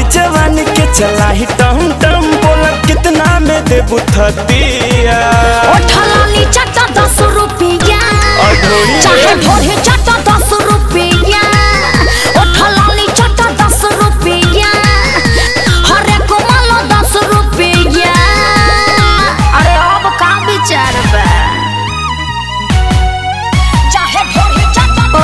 जवानी के चला ही टम टम बोला कितना में देबू थतिया ओठलाली चाटा दस रुपया अढ़ोई। चाहे ढोरे चाटा दस रुपया ओठलाली चाटा दस रुपया हरे कोमलो दस रुपया अरे अब का विचार बा चाहे ढोरे चाटा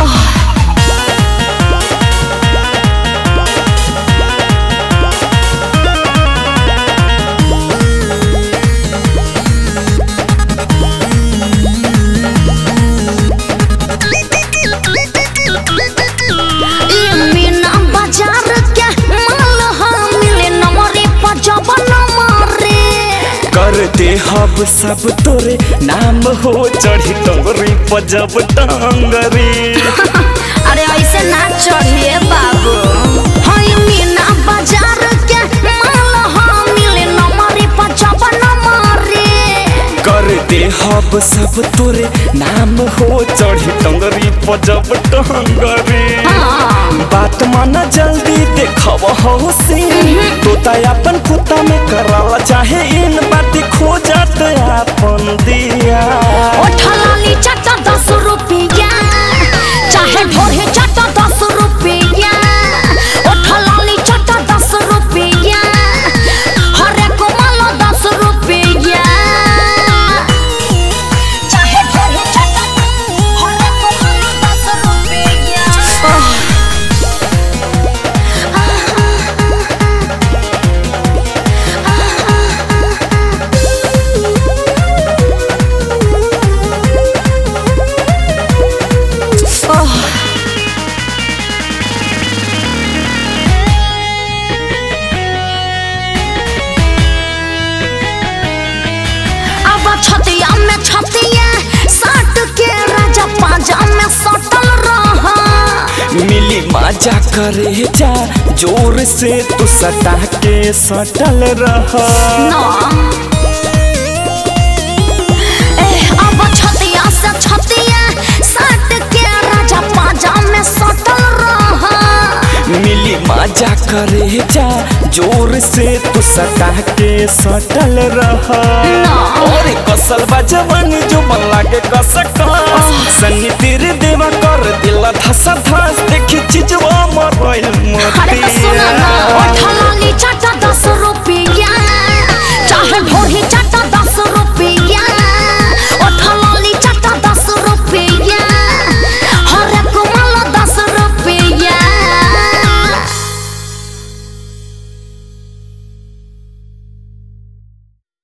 ई मीना बाजार के माल हम मिले नमरे पर जब नमरे करते हब सब तोरे नाम हो चढ़ी टंगरी पजब टंगरी अरे ऐसे ना चढ़िए बाबू हई मीना बाजार के माल हम मिले नमरे पर जब नमरे करते हब सब तोरे नाम हो चढ़ी टंगरी पजब टंगरी हाँ बात माना जल्दी देखब हो सीन तोता अपन कुत्ता में कराला चाहे इन बात खो जात अपन दिया ओठलाली चाटा दस रुपया चाहे ढोरे चाटा दस रुपया ओठलाली चाटा दस रुपया हरे कोमलो दस रुपया चाहे ढोरे चाटा हरे कोमलो दस रुपया अब छतिया में छतिया साट के राजा पाजा में सटल रहा मिली मजा करे जा जोर से तू सटा के सटल रह ना ए अब छतिया से छतिया साट के राजा पाजा में सटल रहा मिली मजा करे जा जोर से तू सटा के सटल रह ना। और कसल बा जवानी जो बन लागे कसका सन्नी तेरे देवा कर दिला धस धस देखी चीजवा मरल अरे तो सुना ना मोतिया